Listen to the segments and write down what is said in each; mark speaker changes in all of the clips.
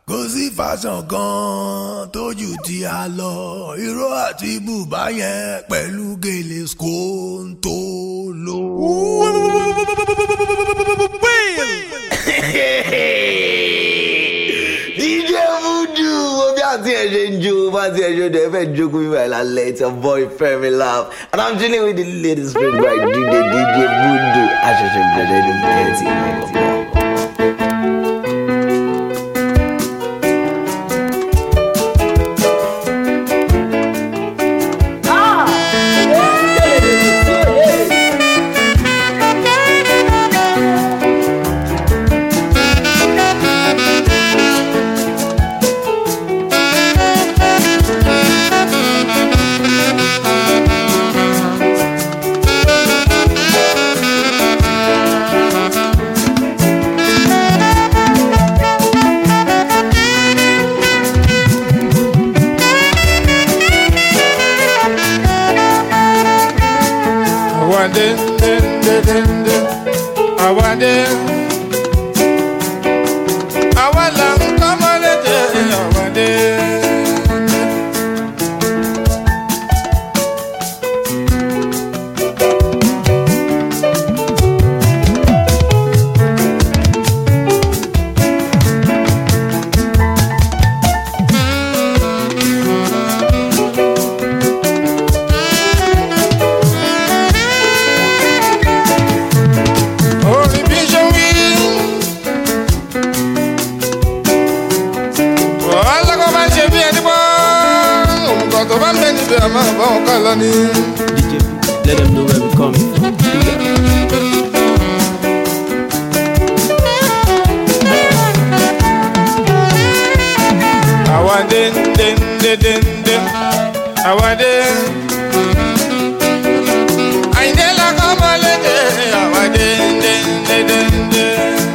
Speaker 1: kò sí fashion kan tójú tí a lọ irọ́ àti bùbá yẹn pẹ̀lú gèlè skóńtó ló.
Speaker 2: DJ Voodoo wo bí àti ẹ̀ ṣe ń jó bá ti ẹ̀ ṣe dẹ̀ fẹ́ jókòó bí báyìí lálẹ́ it's your boy Femi Love and I'm chilling with the latest friend by DJ DJ Voodoo àṣẹ̀ṣẹ̀ bẹ̀rẹ̀ ní thirty minutes.
Speaker 3: Awade, de, de, de, de. Awade. Awala nkamalete, awade. Orí bí ṣe wí. Wàhálà kan máa ń ṣe bí ẹni pọ́. Òmùgọ̀ tó bá ń bẹ níbi àmọ́ àbáwọn kan lọ ní.
Speaker 4: DJ, let them know where we coming from.
Speaker 3: Àwàdé ndé ndé ndé ndé. Àwàdé. Àyìndé lakọ́ mọ́lẹ́dẹ̀. Àwàdé ndé ndé ndé ndé.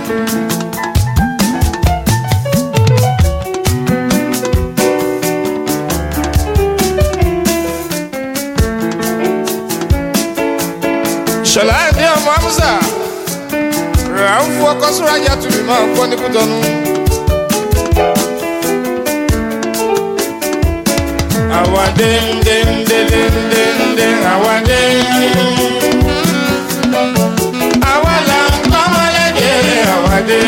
Speaker 3: Ṣọlá ẹ̀dí ọmọ Amúsà. Rà ń fún ọkọ Súrájà tùbí máa ń kọ́ ní Kútọ́nù. Awade nde nde nde nde nde awade. Awala kọ́mọlẹ́dẹ̀ awade.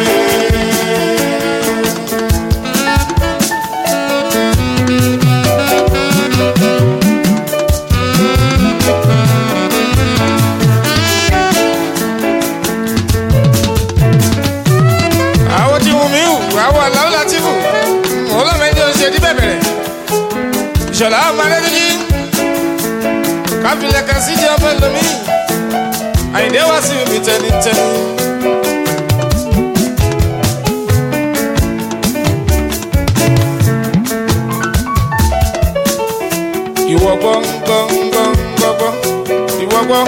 Speaker 3: Àwọn tí wù mí wù, àwọn àlàó láti wù. Mo lọ́mọdé ó ṣe ní bẹ̀bẹ̀rẹ̀ ìṣọ̀lá ọmọdéjì káfílẹ̀ kan sí jẹ́ ọmọ ẹlòmí àyìndé wá sí omi tẹnitẹni. ìwọ gbọ́ gbọ́ gbọ́ gbọ́ gbọ́ ìwọ gbọ́.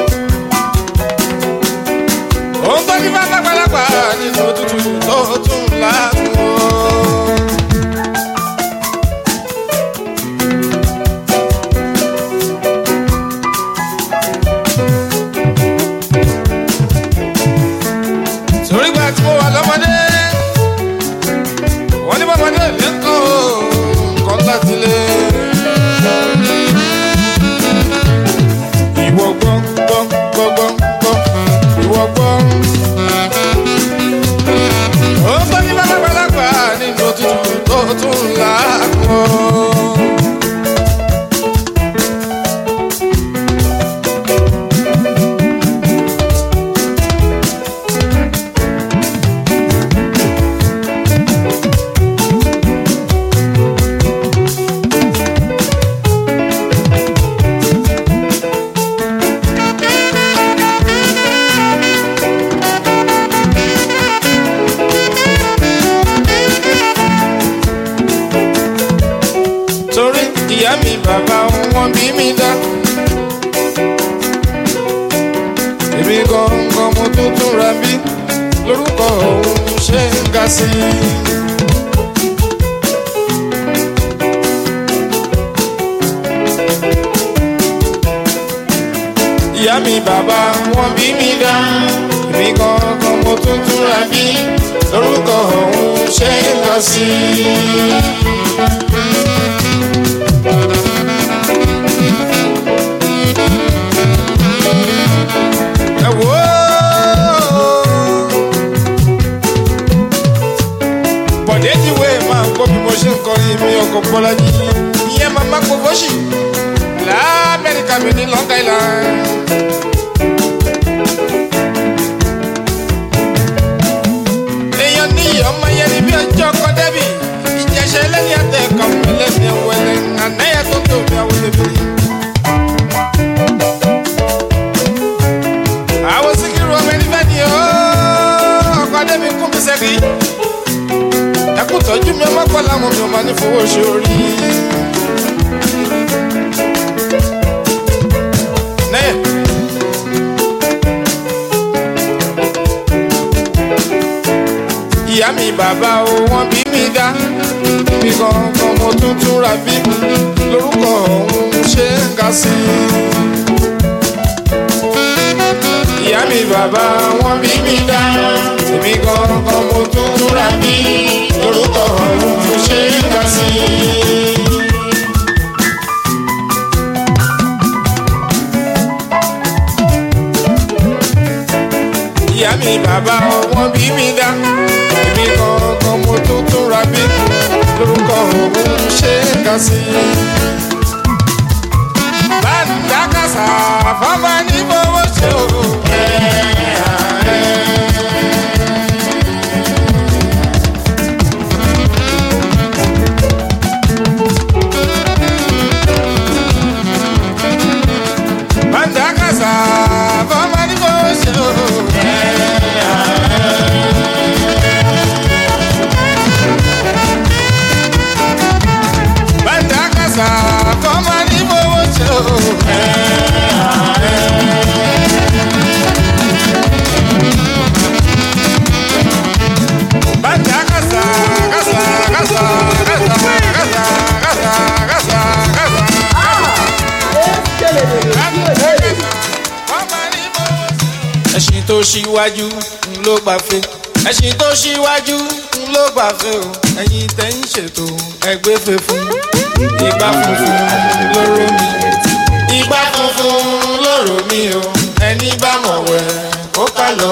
Speaker 3: ó ń gbọ́ ní bá lágbàlagbà nínú òtútù tó tún láàbù. torí gba tí mo wà lọ́mọdé wọ́n ní bọ́mọdé lẹ́kọ̀ọ́ nǹkan láti lé. ìwọ gbọ́ gbọ́ gbọ́ gbọ́ gbọ́ ìwọ gbọ́. ó gbọ́ ní bàbàgbàlagbà nínú òtútù tó tún láàkọ́. torí ìyá mi bàbá wọn bí mi dá. èmi gangan mo tún tún ra bí lórúkọ òun ṣe ń ga sí i. ìyá mi bàbá wọn bí mi dá. èmi gangan mo tún tún ra bí lórúkọ òun ṣe ń ga sí ẹ wò ó. bọ̀dé ti wé máa gbọ́ bí mo ṣe ń kọrin mi ọkọ̀ bọ́lá yìí ìyẹn máa má kó fọ́ṣì lamẹ́ríkà mi ní long island. èèyàn ní ọmọ yẹn ní bí ọjọ́ kan dẹ́bì ìjẹsẹ̀ lẹ́ni àtẹ̀kọ́ mi lẹ́ni ẹ̀wẹ̀lẹ̀ ànáyà tó tóbi àwọn ẹ̀bí. àwọn síkírù ọmọ ẹni fẹ́ ni ó ọkọ̀ dẹ́bì kún mi sẹ́kì. ẹkú tọ́jú mi ọmọ kọ́ làwọn mi ò máa ní fowó ṣe orí. Nẹ́yẹ̀. ìyá mi bàbá o wọ́n bí mi dá mi kankan mo tún túnra bí lórúkọ òun ṣe ń ga sí i. ìyá mi bàbá wọ́n bí mi dá mi kankan mo tún túnra bí lórúkọ òun ṣe ń ga sí i. ìyá mi bàbá wọn bí mi dá èmi kankan mo tún tún ra bí lórúkọ òun ṣe é kà sí. bàǹdàkàsà fáfá ní fowó ṣe o. bàǹdàkàsà fáfá ní fowó ṣe o. bàǹdàkàsà fáfá ní fowó ṣe o. bàǹdàkàsà kàsà kàsà kàsà kàsà kàsà kàsà kàsà. ẹṣin tó ṣíwájú ń ló gbàfẹ́ ẹṣin tó ṣíwájú ń ló gbàfẹ́ o ẹ̀yin tẹ́ ń ṣètò ẹgbẹ́ fẹ́ fún ìgbà funfun lóró mi ìgbà funfun lóró mi o ẹni bá mọ̀ wẹ̀ kó ká lọ.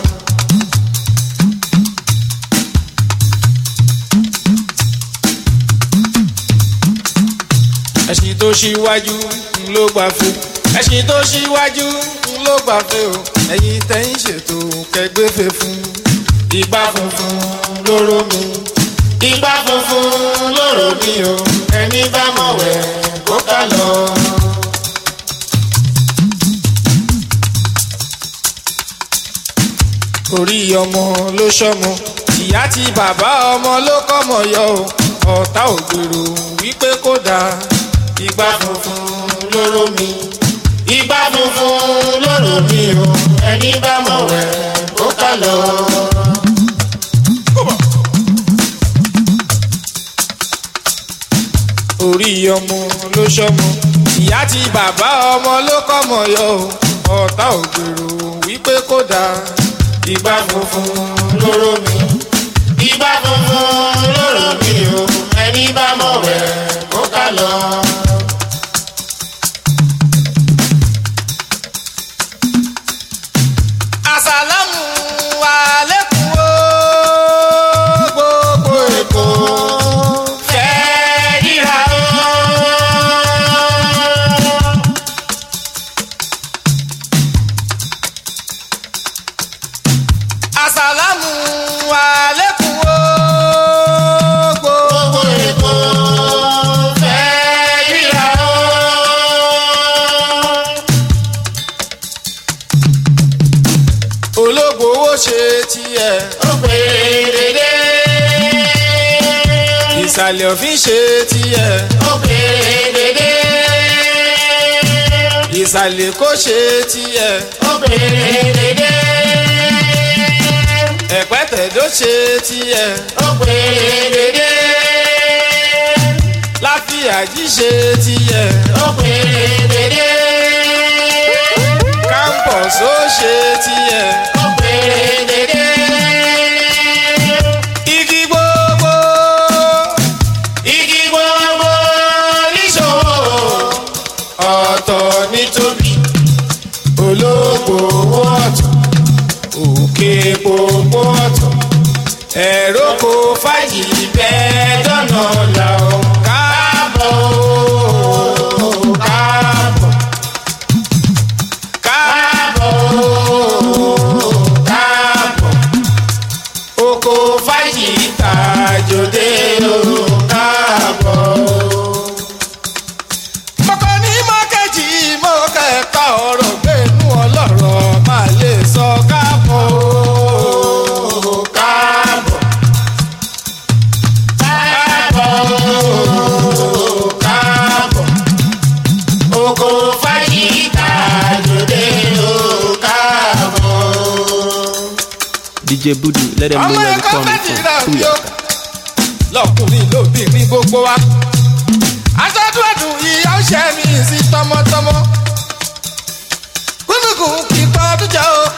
Speaker 3: ẹṣin tó ṣíwájú ń ló gbàfẹ́ ẹṣin tó ṣíwájú ń ló gbàfẹ́ o ẹ̀yin tẹ́ ń ṣètò kẹgbẹ́fẹ́ fún ìgbà funfun lóró mi ìgbà funfun lóró mi o ẹni bá mọ̀ wẹ̀ kó ká lọ. orí ọmọ ló ṣọmọ ìyá tí bàbá ọmọ ló kọ́mọ yọ o ọ̀tá ò gbèrò wípé kó dáa ìgbà funfun lóró mi ìgbà funfun lóró mi o ẹni bá mọ̀ wẹ̀ kó ká lọ. orí ọmọ ló ṣọmọ ìyá tí bàbá ọmọ ló kọ́mọ yọ o ọ̀tá ò gbèrò wípé kó dáa ìgbà funfun lóró mi ìgbà funfun lóró mi o ẹni bá mọ̀ wẹ̀ kó ká lọ. àsàlámù àlékún o gbogbo èkó fẹ́ ríra o. àsàlámù àlékún o gbogbo èkó fẹ́ ríra o. ológbòwò ṣe tiẹ̀. ó pè é dédé. ìsàlẹ̀ òfin ṣe tiẹ̀. ó pè é dédé. ìsàlẹ̀ kò ṣe tiẹ̀. ó pè é dédé. ẹ̀pẹ́tẹ̀dó ṣe tiẹ̀. ó pè é dédé. láfíàjì ṣe tiẹ̀. ó pè é dédé. campus ó ṣe tiẹ̀. ó pè é dédé. igi gbogbo oko fájì tàjòdè o káàbọ̀. mọ̀kọ́ ní mọ́kẹ́jì mọ́kẹ́ka ọ̀rọ̀ gbẹ̀nú ọlọ́rọ̀ máa lè sọ káàbọ̀ o káàbọ̀. káàbọ̀ o káàbọ̀. oko fájì tàjòdè o káàbọ̀
Speaker 4: DJ Budu, let them know
Speaker 3: ọmọ
Speaker 4: where we
Speaker 3: ẹ̀kọ́
Speaker 4: coming
Speaker 3: méjì
Speaker 4: from.
Speaker 3: náà
Speaker 4: Booyah.
Speaker 3: yó lọkùnrin lóbìnrin gbogbo wa aṣáájú ìyá ọ̀ṣẹ́ mi sí tọmọtọmọ kúndùkùn kì í pa ọdún jẹ o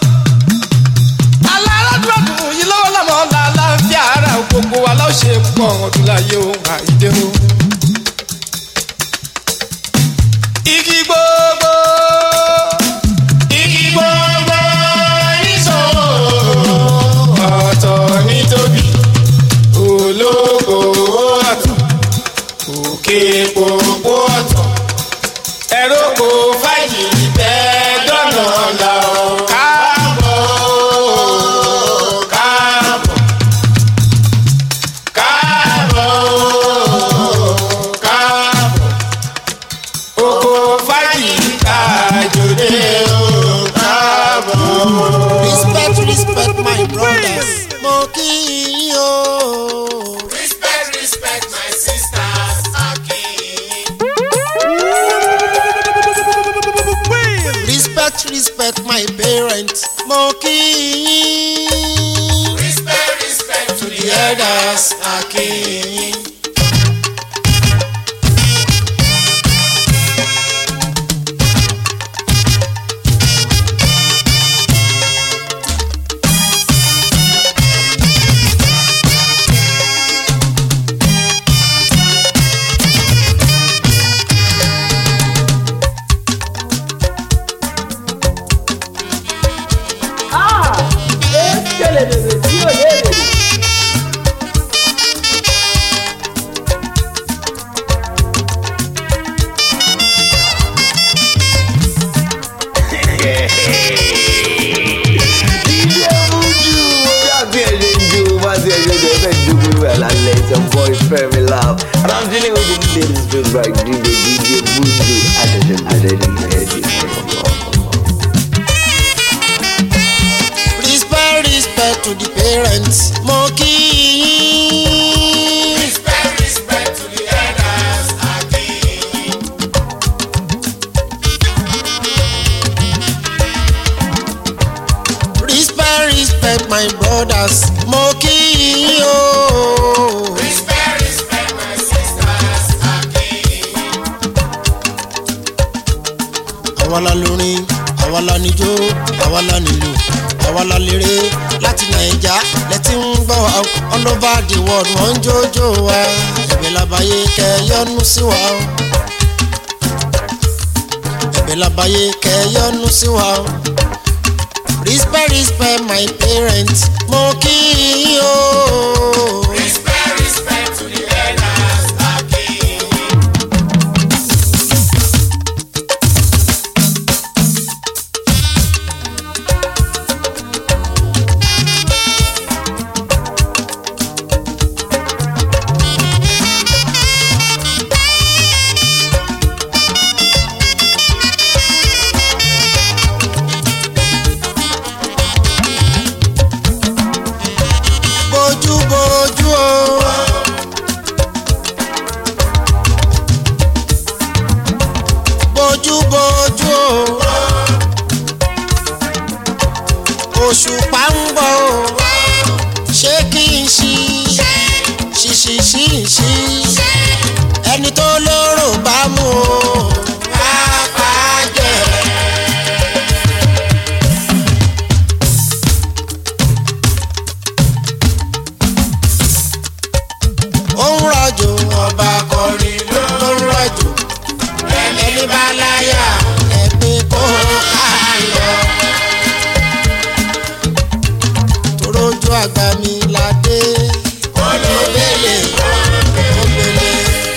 Speaker 3: alárádúrádùn yìí lọ́wọ́ lọ́mọ làlàáfíà ara gbogbo wa lọ́ọ́ ṣe pọ̀ ọdún láyé o àìdè o. igi gbogbo igi gbogbo níṣòro ọ̀tọ̀ ní tóbi ológo ọ̀tọ̀ òkè gbogbo ọ̀tọ̀ ẹ̀rọ kò fàyè bẹ́ẹ̀ dọ́nà la ọ̀ káàbọ̀ káàbọ̀ káàbọ̀ káàbọ̀ oko fàyè kájòdè o káàbọ̀.
Speaker 5: respect respect my brothers mo kí yín o.
Speaker 3: Respect, respect my sisters, Aki.
Speaker 5: respect respect my parents mo kí yín.
Speaker 3: Respect, respect to the elders, Aki.
Speaker 2: DJ Buju, bí àti ẹ̀ ṣe ń jó bá ti ẹ̀ ṣe ń jó ẹ fẹ́ jó gbogbo ẹ̀ lálẹ́ it's your boy Femi Love and I'm dealing with the ladies big bag DJ DJ Buju àṣẹ̀ṣẹ̀ bẹ̀rẹ̀ ní ẹ̀ẹ́dì
Speaker 5: respect respect to the parents mo kí yín.
Speaker 3: Respect, respect to the elders, Aki.
Speaker 5: respect respect my brothers mo kí yín o.
Speaker 3: Respect, respect my sisters, Aki.
Speaker 5: àwa la lórin àwa la níjó àwa la nílò àwa la léré láti nàìjà lẹ́tí ń gbọ́ wa o. all over the world wọ́n ń jójó wa ẹ̀bẹ̀ labayé kẹyọ́nú sí wa o. ẹ̀bẹ̀ labayé kẹyọ́nú sí wa o. respect respect my parents mo kí yín o.
Speaker 3: Respect, respect to the elders, Aki.
Speaker 5: bójú bójú o. bójú bójú o. òṣùpá ń bọ̀ o. ṣé kí n ṣí ṣíṣí ṣíṣí ẹni tó lóró bá mú o. pápá jẹ. ó ń rọ̀jò ọba kọrin ló ń rọ̀jò ẹni bá láyà ẹ̀mí kó ká lọ. torójú àgbà mi la dé olóbèlè olóbèlè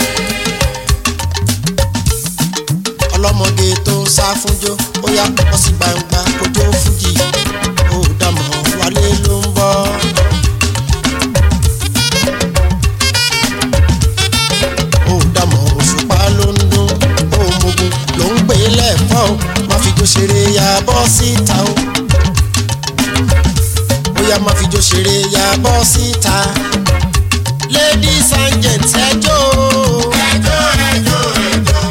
Speaker 5: ọlọ́mọge tó ń sá fúnjó ó yá wọ́n sì gbangba kó tó fújì ó dàmọ̀ wálé ló ń bọ̀ yà bọ́ síta ladies and gents ẹjọ́ ẹjọ́ ẹjọ́ ẹjọ́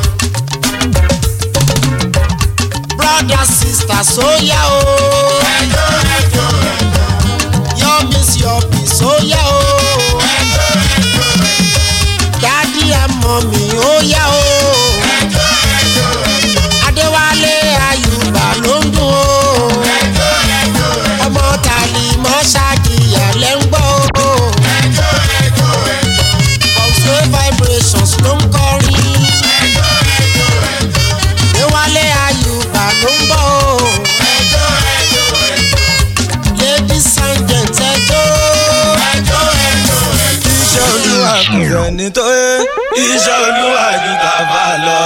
Speaker 5: brothers sisters sóyá o ẹjọ́ ẹjọ́ ẹjọ́ your miss your peace sóyá o ẹjọ́ ẹjọ́ ẹjọ́ daddy and mommy óyá o ẹjọ́ ẹjọ́ ẹjọ́ adéwálé ayùbá ló ń dùn o ẹjọ́ ẹjọ́ ẹjọ́ ọmọ tàlí mọ́ ṣáàkìyà lẹ́ ń gbọ́ o ẹjọ́ ẹjọ́ ẹjọ́ ọ̀sẹ̀ vibrations ló ń kọrin ẹjọ́ ẹjọ́ ẹjọ́ adéwálé ayùbá ló ń bọ̀ o ẹjọ́ ẹjọ́ ẹjọ́ ladies and gents ẹjọ́ ẹjọ́ ẹjọ́ ẹjọ́
Speaker 3: iṣẹ́ olúwa kò sẹ́ni tó yé iṣẹ́ olúwa ju tàbá lọ.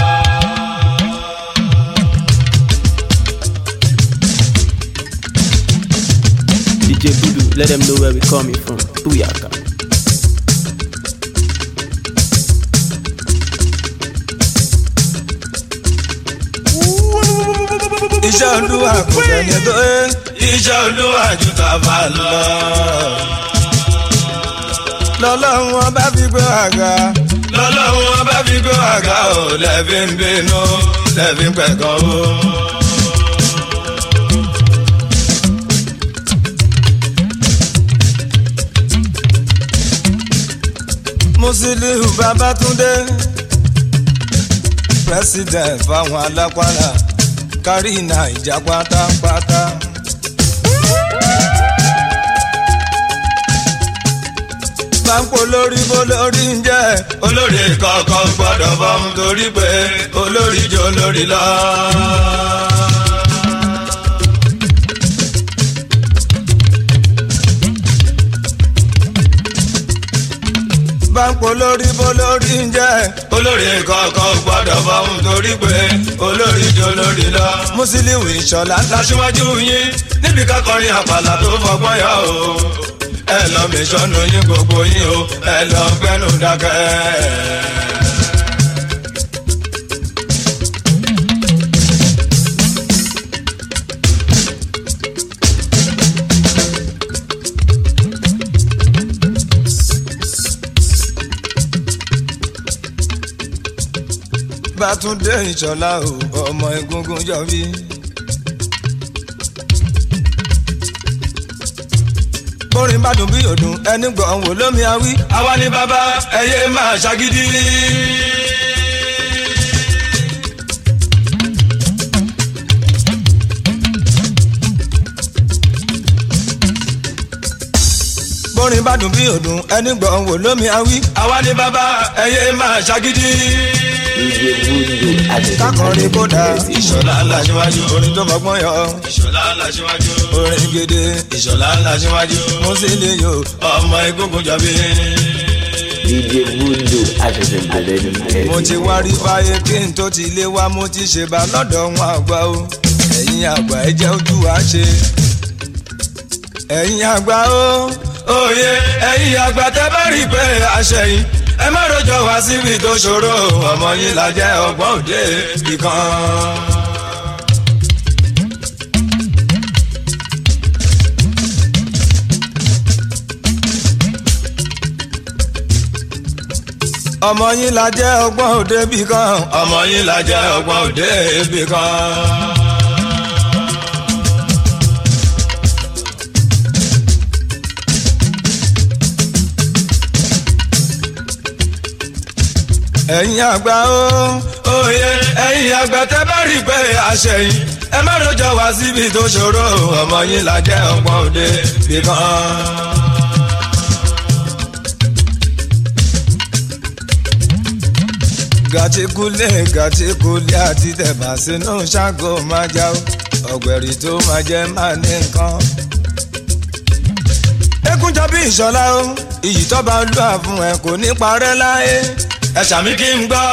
Speaker 4: DJ Voodoo, let them know where we coming from. Booyaka.
Speaker 3: iṣẹ́ olúwa kò sẹ́ni tó yé iṣẹ́ olúwa ju tàbá lọ. lọ́lọ́run ọba fi gbé àga lọ́lọ́run ọba fi gbé àga ò lẹ́bí ń bínú lẹ́bí ń pẹ̀kọ́ o. Musiliu Babatunde president fáwọn alápàlà kárí nàìjà pátápátá. báńkò lórí bó lórí ń jẹ́ olórí kọ̀ọ̀kan gbọ́dọ̀ bọ́ ń torí pé olórí jọ lórí lọ. báńkò lórí bó lórí ń jẹ́ olórí kọ̀ọ̀kan gbọ́dọ̀ bọ́ ń torí pé olórí jọ lórí lọ. Musiliu Ìṣọ̀lá láṣíwájú yín níbi kákọrin àpàlà tó fọgbọ́n yọ o ẹ lọ mi sọnù yín gbogbo yín o ẹ lọ gbẹnu dákẹ́. Bátúndé Ìṣọ̀lá o ọmọ egungun jọ bí. bórin bá dùn bí òdùn ẹni gbọ̀n wò lómi awí. àwa ni bàbá ẹyẹ máa ṣàgídí. bórin bá dùn bí òdùn ẹni gbọ̀n wò lómi awí. àwa ni bàbá ẹyẹ máa ṣàgídí.
Speaker 2: DJ Voodoo àṣẹ̀ṣẹ̀
Speaker 3: kákọrin kódà ìṣọ̀lá aláṣíwájú orin tó fọgbọ́n yọ. ìṣọ̀lá aláṣíwájú orin gèdè ìṣọ̀lá aláṣíwájú Musiliu ọmọ egungun jọbí.
Speaker 2: DJ Voodoo àṣẹ̀ṣẹ̀ bẹ̀rẹ̀ ní ẹ̀sìn.
Speaker 3: mo ti wá rí fáyé kí n tó ti lé wá mo ti ṣe bá lọ́dọ̀ wọn àgbà o ẹ̀yin àgbà ẹ jẹ́ ojú wa ṣe. ẹ̀yin àgbà o òye ẹ̀yin àgbà tẹ́ bá rí pé àṣẹyìn ẹ má rojọ́ wá síbi tó ṣòro ọmọ yín la jẹ́ ọgbọ́n òde ìkan. ọmọ yín la jẹ́ ọgbọ́n òde bì kan ọmọ yín la jẹ́ ọgbọ́n òde bì kan. ẹ̀yin àgbà o òye ẹ̀yin àgbà tẹ́ bá rí pé àṣẹyìn ẹ má rojọ́ wá síbi tó ṣòro ọmọ yín la jẹ́ ọgbọ́n òde bì kan. gàtíkúlé gàtíkúlé àti tẹ̀bà sínú ṣáàgó máa já o ọ̀gbẹ̀rì tó máa jẹ́ máa ní nǹkan. ekunjọ bí ìṣọlá o iyì tó bá lù à fún ẹ kò ní parẹ́ láyé ẹ ṣàmì kí n gbọ́.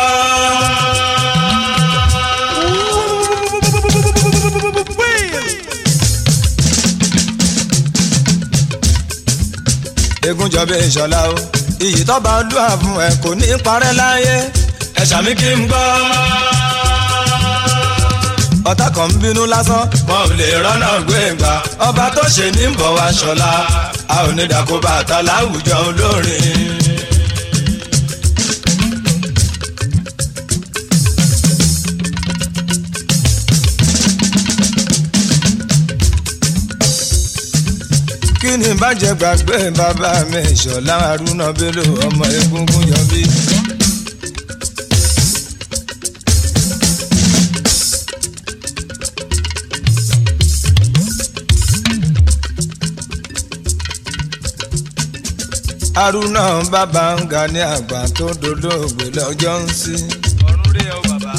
Speaker 3: egunjọ bí ìṣọlá o iyì tó bá lù à fún ẹ kò ní parẹ́ láyé ẹ ṣàmì kí n gbọ́. ọ̀tá kan ń bínú lásán wọn ò lè rọ́nà gbé gbà ọba tó ṣe ní bọ̀ wá ṣọlá a ò ní dàkó bàtà láwùjọ olórin. kí ni bàjẹ́ gbàgbé bàbá mi ìṣọ̀lá haruna bello ọmọ egungun yọbí. haruna bàbá ń ga ní àgbà tó dolóògbé lọ́jọ́ ń sí. ọ̀run rí ẹ o bàbá.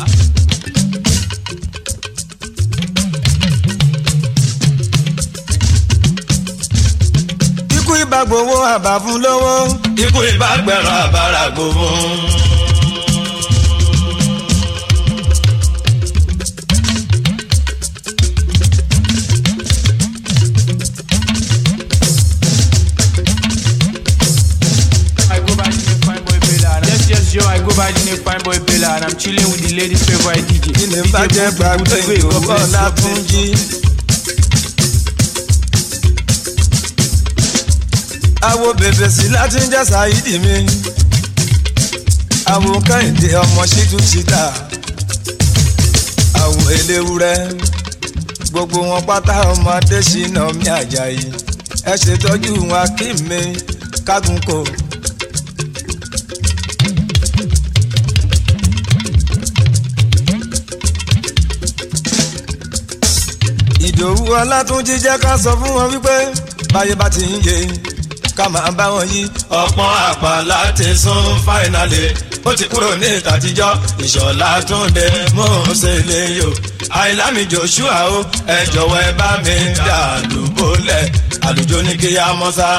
Speaker 3: ikú ibà gbowó àbá fún lówó. ikú ibà gbẹ̀rọ àbára gbowó.
Speaker 4: I go by the name Fine Boy Bella. and Yes, yes, yo, I go by the name Fine Boy Bella, and I'm chilling with the ladies' favorite DJ.
Speaker 3: kí ni bàjẹ́ gbàgbé ìgbòho látúnjí. àwo bèbè sí láti ń jẹ́ ṣáídì mi. àwo kẹ́hìndé ọmọ ṣíjú ṣíta. àwo eléwúrẹ́. gbogbo wọn pátá ọmọdé ṣìnà mi àjàyí. ẹ ṣètọ́jú wọn kí mi kágun kò. ìdòwú ọlátúnjí jẹ́ ká sọ fún wọn wípé báyé bá ti ń yé ká máa bá wọn yí. ọ̀pọ̀n àpá láti sún fáìnàlì ó ti kúrò ní ìtàtijọ́ ìṣọ̀lá túnde mò ń ṣe lè yò. àìlámi joshua o ẹ jọ̀wọ́ ẹ bá mi dà lùbọ́lẹ̀ àlùjọ ní kí á mọ́ sá.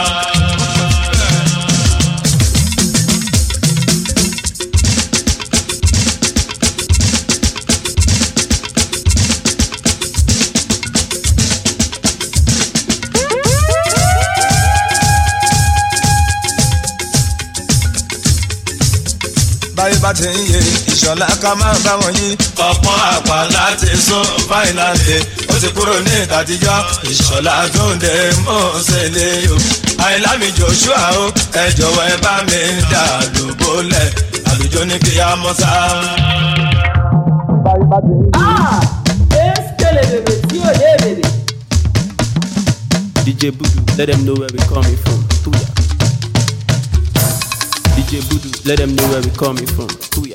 Speaker 3: báyé bá ti ń yé ìṣọ̀lá ká máa bá wọn yí. ọ̀pọ̀n àpá láti sún fáìnàlì ó ti kúrò ní ìtàtijọ́ ìṣọ̀lá tó ń dé mọ́ ṣẹlẹ̀ o. àìlámi joshua o ẹ jọ̀wọ́ ẹ bá mi dà lóbólẹ̀ àlùjọ ní kí á mọ́ sá.
Speaker 6: Eskele bèbè tí ò lé bèbè.
Speaker 4: DJ Voodoo, let them know where we coming from. Tuya. DJ Voodoo, let them know where we coming from. Tuya.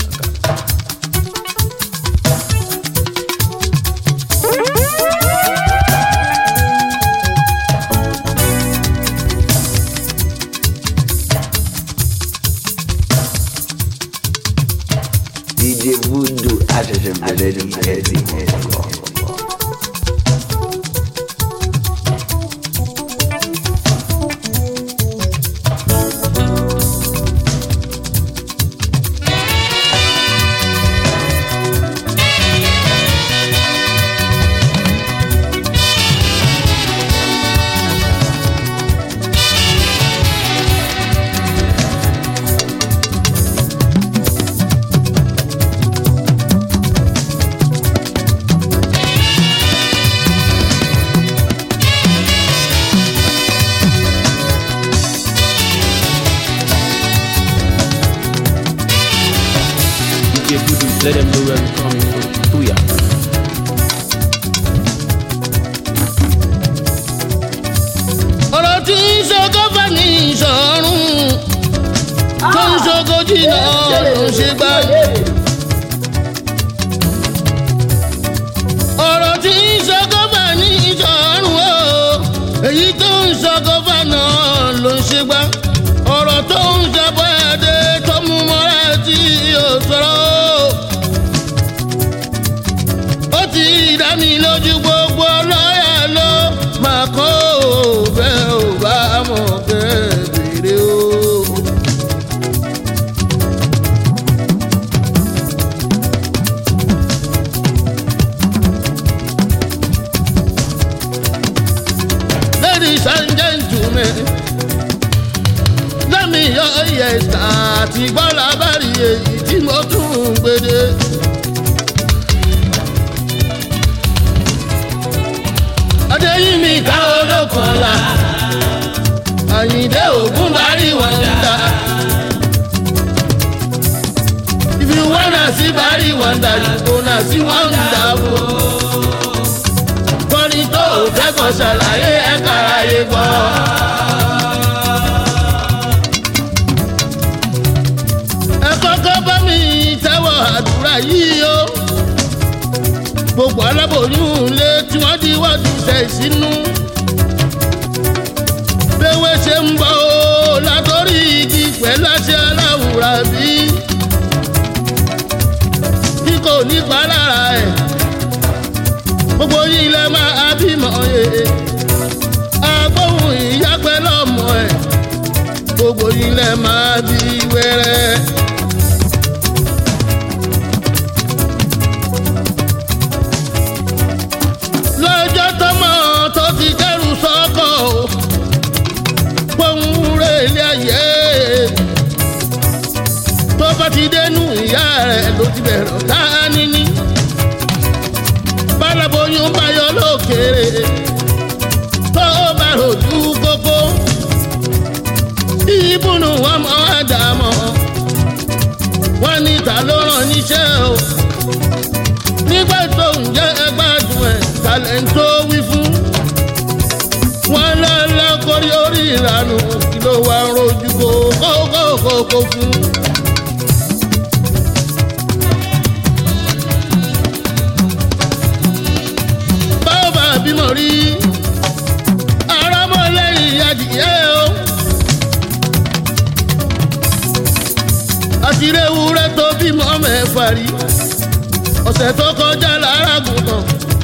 Speaker 2: DJ Voodoo àṣẹ̀ṣẹ̀ bẹ̀rẹ̀ ní ẹ̀sìn ẹ̀kọ́.
Speaker 4: DJ Voodoo, let them know where we coming from. Tuya.
Speaker 7: ọ̀rọ̀ tí ń ṣogo fẹ́ ní ìṣọ̀run tó ń ṣogo jìnnà ló ń ṣe gbá. ọ̀rọ̀ tí ń ṣogo fẹ́ ní ìṣọ̀run o èyí tó ń ṣogo fẹ́ náà ló ń ṣe gbá. ọ̀rọ̀ tó ń ṣàbọ̀ ẹ̀dẹ̀ tó mú mọ́ra tí yóò sọ̀rọ̀ o. ó ti dá mi lójú gbogbo lọ́yà ló máa kó o bẹ́ẹ̀ ò bá mọ̀ bẹ́ẹ̀ bèrè o. ladies and gentlemen lẹ́mi yọ yẹ̀sà àti gbọ́dọ̀ bá rí èyí tí mo tún ń gbede. adéyìnmí ká olókùnla àyìndé ògún bari wàndà. if you wanna see bari wàndà you gonna see wàndà o. kọ́ni tó o fẹ́ kọ́ ṣàlàyé ẹ̀ka ayé gbọ́. ẹ kọ́kọ́ bá mi tẹ́wọ̀ àdúrà yìí o. gbogbo aláboyún lé tí wọ́n di wọ́ọ̀dù tẹ̀ sínú. béwé ṣe ń bọ̀ o látọ̀rí igi pẹ̀lú àṣẹ aláwùrà bí. bí kò ní pa lára ẹ̀ gbogbo yìí lẹ máa bímọ ye. agbóhùn ìyá pẹ̀lú ọmọ ẹ̀ gbogbo yìí lẹ máa bí wẹ́rẹ́. lọ́jọ́ tọmọ tó ti dẹ́rù sọ́kọ̀ o pohùn rẹ̀ ilé ayé tó bá ti dénú ìyá rẹ̀ ló ti bẹ̀rẹ̀ ọ̀tá níní bálaboyún bá yọ lókèrè tó bá rojú kókó ìbùnú wọn mọ àdàmọ wọn ní ta ló rán níṣẹ́ o nígbà tó ń jẹ́ ẹgbàdùn ẹ̀ talẹ̀ ń tó wí fún. wọ́n lọ́lọ́ kórí orí ìlànà kí ló wá ń rojú kó kó kó kó fún. báwo bá bímọ rí arámọ́lẹ́yìn adìyẹ o. àṣírí ewúrẹ́ tó bímọ mẹ́fà rí ọ̀sẹ̀ tó kọjá lára gùnkàn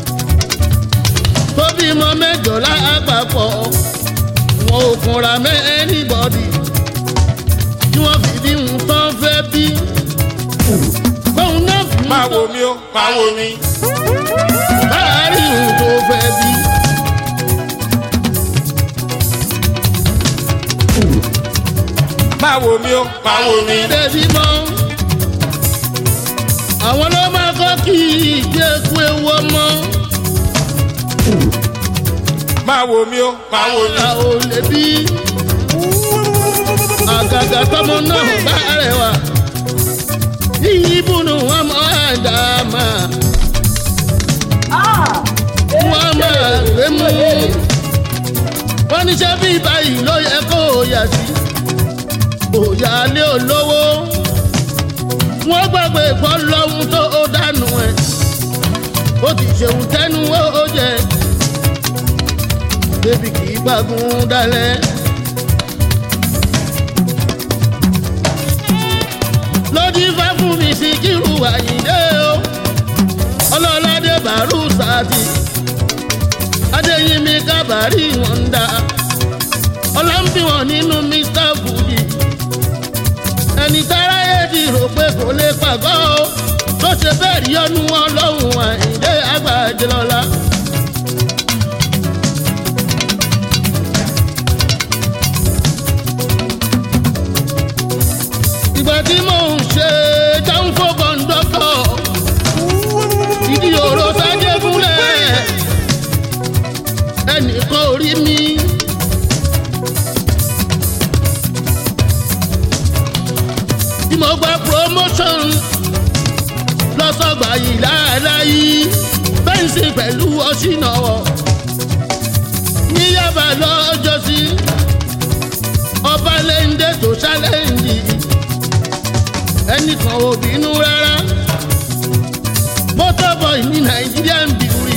Speaker 7: tó bímọ mẹ́jọ lápapọ̀ wọn ò kunra mẹ́ anybody tí wọ́n fi bí ń tán fẹ́ bí kóun náà fi ń
Speaker 3: máa wo mi ó máa wo mi.
Speaker 7: láàárín òun tó fẹ́ bí.
Speaker 3: máa wo mi ó máa wo mi.
Speaker 7: débi mọ́ àwọn ló máa kọ́ kí ìgbésùn ewu ọmọ
Speaker 3: máa wo mi ó máa wo mi.
Speaker 7: a ò lè bí àgàgà tọmọ náà bá rẹwà ìbùnú wọn mọ àdàmà wọn máa gbé mú wọn níṣẹ́ bí báyìí ló yẹ kó o yà sí òyà lé olówó wọn gbàgbé ìpọ́ lọ́hún tó ó dànù ẹ̀ ó ti ṣeun tẹnu ó jẹ débi kì í gbàgùn dalẹ̀. lójú ifá fún mi sí kírù àyíndé o ọlọ́ládé bàrú sáàtì adéyínmi kábàárì wọn ń dá ọlọ́mbìwọ̀n nínú mr budi ẹni táráyé ti rò pé kò lè pàgọ́ o tó ṣe bẹ́ẹ̀ rí ọnu ọlọ́run àyíndé àgbàjẹlọ́lá. ìgbà tí mò ń ṣe jáǹfò kọ̀ǹdọ́tọ̀ ìdí òró sájẹ́ fúnlẹ̀ ẹnìkan ò rí mi. tí mo gba promotion lọ́sọ̀gbà yìí láàláyé bẹ́ǹsì pẹ̀lú ọ̀ṣìnàwọ̀ níyàbá lọ́jọ́sí ọba lẹ́ńdẹ́ tó ṣálẹ́ǹdì ẹnìkan ò bínú rárá motor boy ní nàìjíríà ń bìrì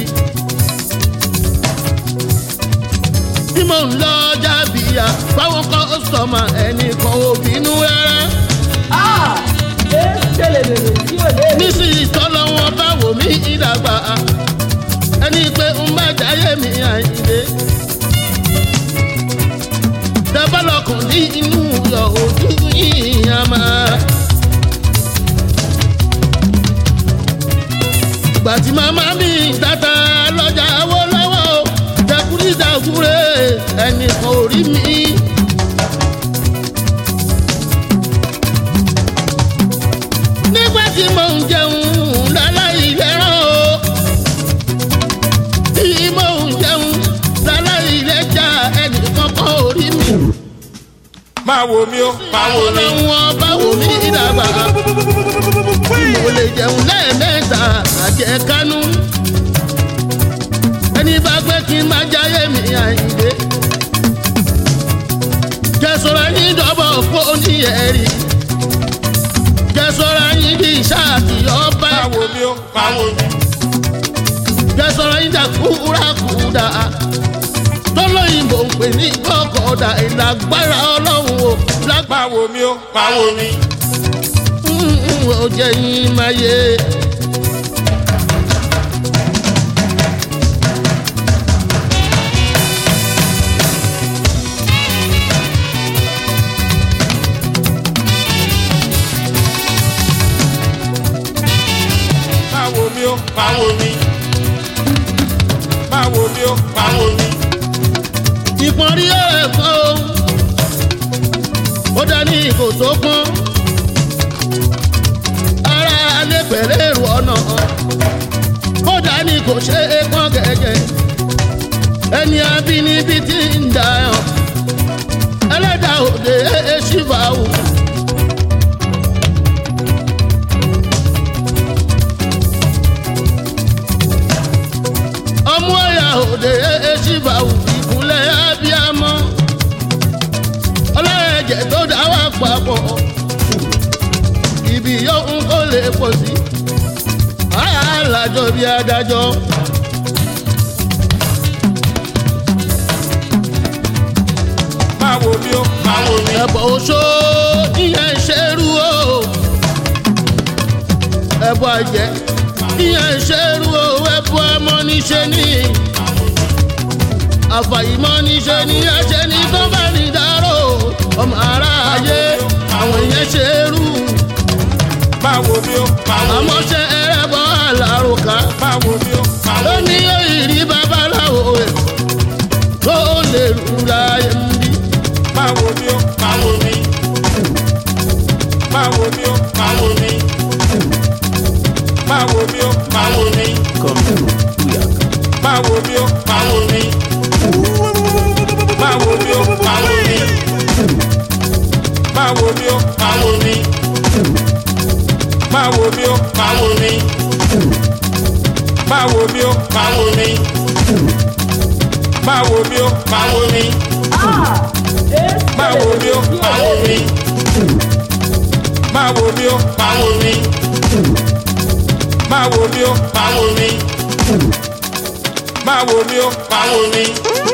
Speaker 7: tí mò ń lọ jábìyà báwọn kọ́sọ̀mà ẹnìkan ò bínú rárá nísìnyí tọ́lọ́ wọn bá wò mí ìdàgbà ẹni pé ń bá jáyé mi àyìnlé dábàlọ́kùn ní inú yọ ojú yìí àmà. gbàtí màmá mi tata lọ́jà wó lọ́wọ́ jẹkúrídàgúrè ẹnìkan ò rí mi. nígbà tí mò ń jẹun láláì lẹ́ràn o tí mò ń jẹun láláì lẹ́jà ẹnìkan kan ò rí mi.
Speaker 3: máa wò mí ó máa wò mí.
Speaker 7: ọlọ́run ọba wò mí ìdàgbà tí mo lè jẹun lẹ́ẹ̀mẹ́ta àjẹkánú ẹni bá gbé kí n má jáyé mi àyíndé jẹ́sọ̀rọ̀ yín dọ́bọ̀ fóònù ẹ̀rí jẹ́sọ̀rọ̀ yín di ìṣáàtì ọba
Speaker 3: máa wò mí ó máa wò mí.
Speaker 7: jẹ́sọ̀rọ̀ yín dàkúrakúdà tọ́lọ́yìnbó ń pè ní kọ́kọ́dà ìlágbára ọlọ́run o lágbára.
Speaker 3: máa wò mí ó máa wò mí.
Speaker 7: ó jẹ́ yín máa yé.
Speaker 3: máa wò mí ó máa wò mí. máa wò mí ó máa wò mí.
Speaker 7: ìpọ́nrí ẹ̀kọ́ ó dání kò tó pọ́n ara alẹ́ pẹ̀lẹ́ èrò ọ̀nà ó dání kò ṣe é pọ́n gẹ́gẹ́ ẹni abínibí ti ń dà ọ́ ẹlẹ́dàá òde ṣìfà wù. ọmú ọ̀yà òde ṣìfà wù ìkúnlẹ̀ abiyamọ ọlọ́ẹ̀jẹ̀ tó dá wà papọ̀ ibi yóò ń kó lè pọ̀ sí alájọ bí adájọ́.
Speaker 3: máa wò mí ó máa wò mí.
Speaker 7: ẹ̀bọ̀ oṣó ìyẹn ṣerú o ẹ̀bọ̀ àjẹ́ ìyẹn ṣerú o ẹ̀bọ̀ ọmọ níṣe ní àfàìmọ̀ níṣe ní ẹ̀ṣẹ̀ ní tó bá ní dárò ọmọ aráyé àwọn ìyẹn ṣerú
Speaker 3: máa wò mí ó máa wò mí.
Speaker 7: àmọ́ ṣe ẹrẹ́bọ̀ àlàrùkà
Speaker 3: máa wò mí ó máa wò
Speaker 7: ló
Speaker 3: mí.
Speaker 7: ní òyìnbí babaláwo ẹ̀ tó lè rúra ẹ̀ ń bí.
Speaker 3: máa wò mí ó máa wò mí. máa wò mí ó máa wò mí. máa wò mí ó máa wò mí.
Speaker 2: Come to Booyaka.
Speaker 3: máa wò mí ó máa wò mí. máa wò mí ó máa wò mí. máa wò mí ó máa wò mí. máa wò mí ó máa wò mí. máa wò mí ó máa wò mí. máa wò mí ó máa wò mí. máa wò mí ó máa wò mí. máa wò mí ó máa wò mí. máa wò mí ó máa wò mí. máa wò mí ó máa wò mí.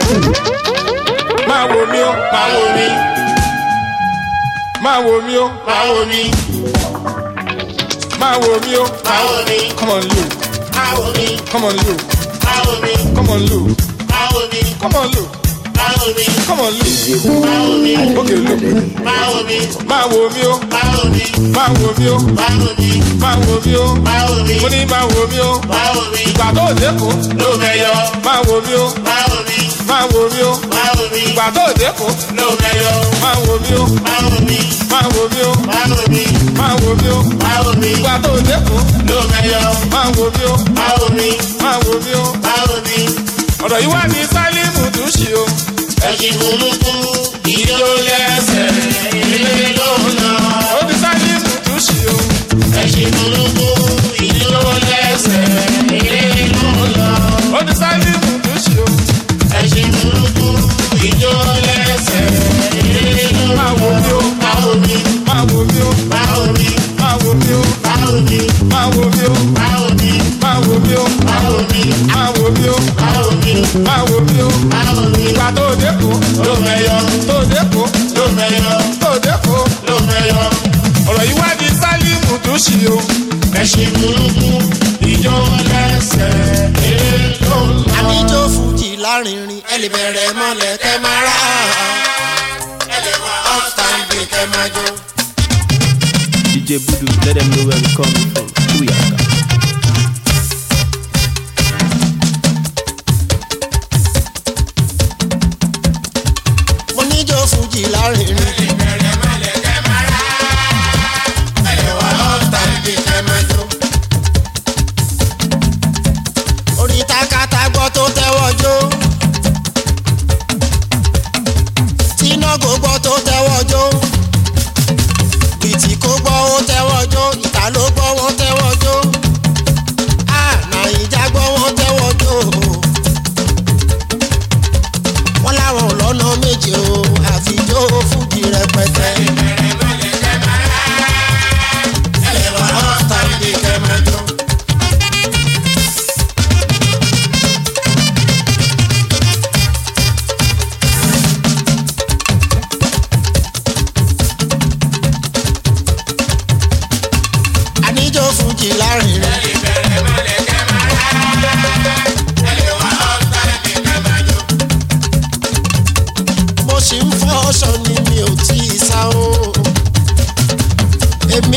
Speaker 3: máa wò mí ó máa wò mí. máa wò mí ó máa wò mí. máa wò mí ó máa wò mí. come on Lou
Speaker 8: Máa wò mí,
Speaker 3: come on Lou
Speaker 8: máa wò mí,
Speaker 3: come on Lou
Speaker 8: máa wò mí,
Speaker 3: come on Lou
Speaker 8: máa wò mí,
Speaker 3: come on Lou
Speaker 8: máa wò mí,
Speaker 3: okay Lou
Speaker 8: máa wò mí,
Speaker 3: máa wò mí ó
Speaker 8: máa wò mí,
Speaker 3: máa wò mí ó
Speaker 8: máa wò mí,
Speaker 3: máa wò mí ó
Speaker 8: máa wò mí,
Speaker 3: mo ní máa wò mí ó
Speaker 8: máa wò mí,
Speaker 3: ìgbà tó dẹ́kun
Speaker 8: ló mẹ́yọ,
Speaker 3: máa wò mí ó
Speaker 8: máa wò mí,
Speaker 3: máa wò mí ó
Speaker 8: máa wò mí,
Speaker 3: ìgbà tó dẹ́kun
Speaker 8: ló mẹ́yọ,
Speaker 3: máa wò mí ó
Speaker 8: máa wò mí,
Speaker 3: máa wò mí ó
Speaker 8: máa wò mí,
Speaker 3: máa wò mí ó
Speaker 8: máa wò mí,
Speaker 3: ìgbà tó dẹ́kun
Speaker 8: ló mẹ́yọ,
Speaker 3: máa wò mí ó
Speaker 8: máa wò mí,
Speaker 3: máa wò mí ó
Speaker 8: máa wò mí,
Speaker 3: ọ̀rọ̀ yìí wá ní sálímù tún ṣe o
Speaker 8: ẹ̀sìn burúkú, ìjó lẹ́sẹ̀, ilé ló ń lọ.
Speaker 3: ó ní sálímù tún ṣe o
Speaker 8: Ẹ̀sìn burúkú, ìjó lẹ́sẹ̀, ilé ló ń lọ.
Speaker 3: ó ní sálímù tún ṣe o
Speaker 8: ẹṣin burúkú ìjó lẹ́sẹ̀ ilé ló
Speaker 3: máa wò mí ó
Speaker 8: máa wò mí
Speaker 3: máa wò mí ó
Speaker 8: máa wò mí
Speaker 3: máa wò mí ó
Speaker 8: máa wò mí
Speaker 3: máa wò mí ó
Speaker 8: máa wò mí
Speaker 3: máa wò mí ó
Speaker 8: máa wò mí
Speaker 3: máa wò mí ó
Speaker 8: máa wò mí
Speaker 3: máa wò mí ó
Speaker 8: máa wò mí
Speaker 3: ìgbà tó dẹ́kun
Speaker 8: ló mẹyọ
Speaker 3: tó dẹ́kun
Speaker 8: ló mẹyọ
Speaker 3: tó dẹ́kun
Speaker 8: ló mẹyọ
Speaker 3: ọ̀rọ̀ yìí wá ní sálímù tún ṣe o
Speaker 8: ẹṣin burúkú ìjó lẹ́sẹ̀ ilé ló
Speaker 5: àníjó fújì lárinrin ẹ lè bẹ̀rẹ̀ mọ́lẹ̀ kẹ́ máa rà á ẹ lè wá upstanding kẹ́ máa jó.
Speaker 2: DJ Budu, let them know where we coming from. Booyaka.
Speaker 5: mo níjó fújì lárinrin. ẹ lè wá upstanding kẹ́ máa jó. orin takata gbọ́ tó tẹ́wọ́ jó. tíná gbogbo tó tẹ́wọ́ jó.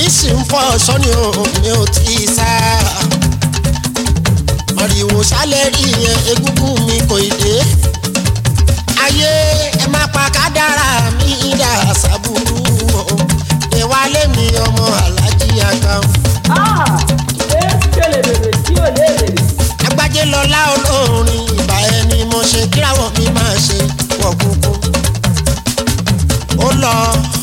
Speaker 5: sì ń fọ sọ́ni o mi ò tí ì sá. Màrìwò sálẹ̀ rí yẹn egúngún mi kò ì dé. Ayé ẹ má pa kádàrá mi dà sábúrú o. Ìwálé mi ọmọ alájí àgbà.
Speaker 6: ẹ kele bèbè tí ò lè bèbè.
Speaker 5: Agbájé lọlá olórin ìbà ẹni mo ṣe kíráwọ̀ mi máa ṣe wọ̀ kúkú. Ó lọ.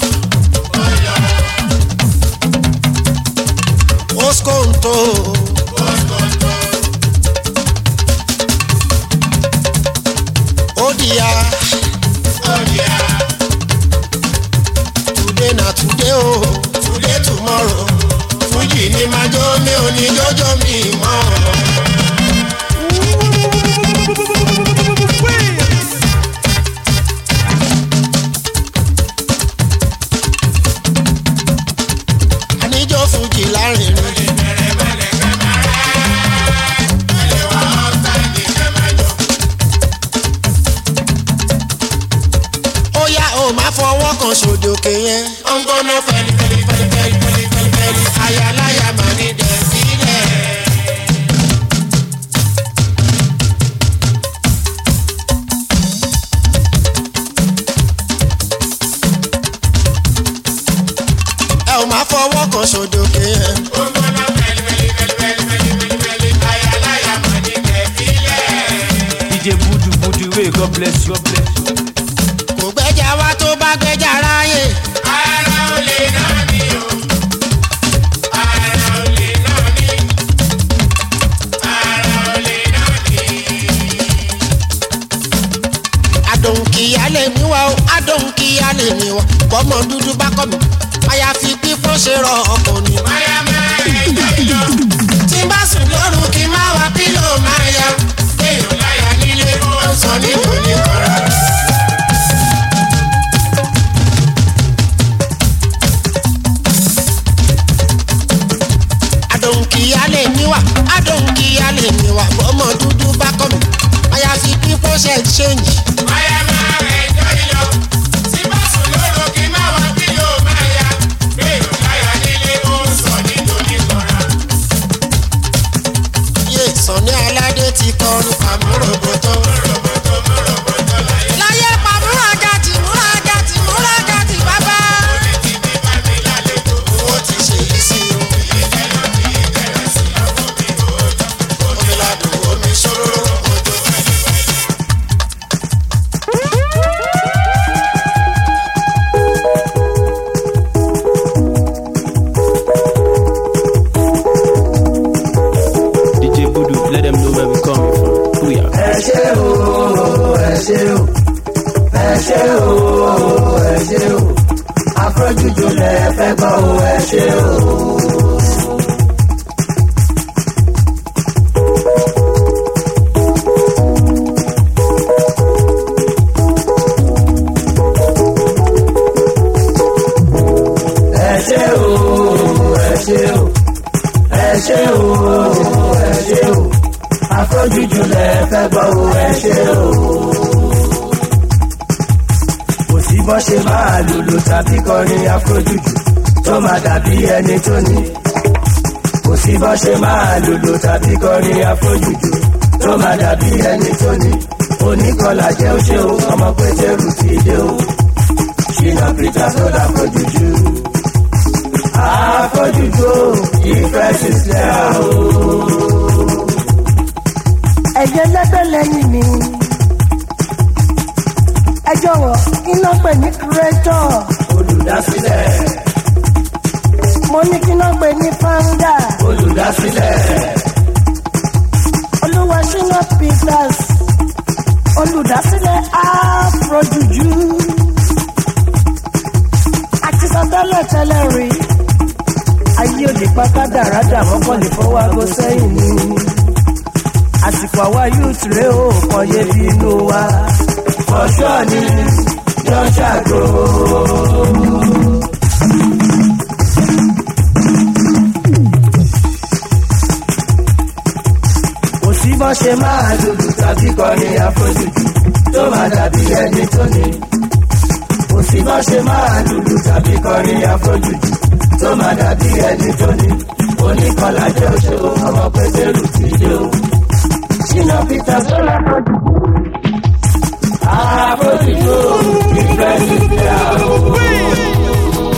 Speaker 5: Oskonto. Odia. Today na today o, today tomorrow. Fújì ni máa jó mi ò ní jọjọ mi mọ́. Àníjó fújì lárinrin. ó yá o máa fọwọ́ kan sòdòkè yẹn. ó ń gbóná fẹ́lí fẹ́lí fẹ́lí fẹ́lí fẹ́lí fẹ́lí fẹ́lí ayaláya máa ní dẹ̀ sílẹ̀. ẹ ò máa fọwọ́ kan sòdòkè yẹn. ó ń gbóná fẹ́lí fẹ́lí fẹ́lí fẹ́lí fẹ́lí fẹ́lí fẹ́lí ayaláya máa ní dẹ̀ sílẹ̀.
Speaker 4: DJ Budu Budu wey God bless you. God bless you.
Speaker 5: kò gbẹ́jà wá tó bá gbẹ́jà ráyè. ara ò lè náà ni o. ara ò lè náà ni. ara ò lè náà ni. adòǹkìyà lè mí wá o adòǹkìyà lè mí wá bọ́mọ dúdú bá kọ́ mi àyàfi pípọ́n ṣe rọ ọkọ̀ ni. máyà máa rẹ̀ jọ ìjọ. tí n bá sùn lóru kí n má wá pílò máa ya. èèyàn láyà nílé ó sọ níbo ní kọ́ra. adòǹkìyà lè mí wá adòǹkìyà lè mí wá bọ́mọ dúdú bá kọ́ mi àyàfi pípọ́n ṣe ṣéǹjì. máyà máa rẹ̀ jọ ìjọ. tí n bá sùn lóru kí n má wá pílò máa ya. èèyàn láyà nílé ó sọ níbo ní kọ́ra. yé sọ̀ni aládé ti kọrin pàmòròbòtò. láyé pàmòrògàtì múragàtì múragàtì bàbá. owó ti ṣe yìí sí o. omi ladùn omi ṣòro òjò.
Speaker 4: DJ Budu, let them know where we coming from. Booyah.
Speaker 9: ẹ ṣé o ẹ ṣé o ẹ ṣé o ẹ ṣé o afrojuju lẹ fẹ́ gbọ́ o ẹ ṣé o. ẹ ṣé o ẹ ṣé o ẹ ṣé o ẹ ṣé o afrojuju lẹ fẹ́ gbọ́ o ẹ ṣé o. kò sí bọ́ ṣe máa lùlù tàbí kọrin afrojuju tó máa dàbí ẹni tó ní. kò sí bọ́ ṣe máa lùlù tàbí kọrin afrojuju tó máa dàbí ẹni tó ní. oníkọlà jẹ́ ó ṣe o ọmọ pétérù ti dé o. ṣìnà peter tó dà afrojuju. afrojuju o ìfẹ́ sísẹ́ o
Speaker 10: ẹ̀jẹ̀ lẹ́gbẹ́ lẹ́yìn mi. ẹ jọ̀wọ́ kí ló pè ní kúrẹ́tọ̀.
Speaker 9: olùdásílẹ̀
Speaker 10: mo ní kí ló pè ní fáńdà.
Speaker 9: olùdásílẹ̀
Speaker 10: olúwa ṣínà peters olùdásílẹ̀ afrojuju. àti sọtẹ́lẹ̀ tẹ́lẹ̀ rí. ayé òde pátá dáradà mọ́kànlé fọwọ́ aago sẹ́yìn ni. àsìkò àwa youth rèé o kàn yé bí inú wa.
Speaker 9: fọṣọ ni yọ ṣàgó. kò sí bọ́ ṣe máa lùlù tàbí kọrin àfojújù tó máa dàbí ẹni tó ní. kò sí bọ́ ṣe máa lùlù tàbí kọrin àfojújù tó máa dàbí ẹni tó ní oníkọlá jẹ́ oṣù ọmọ pẹ̀tẹ́rù ti dé o. ṣínà peter tó lápọ̀jù. àbójútó ìfẹ́ ti tẹ̀ àwọn.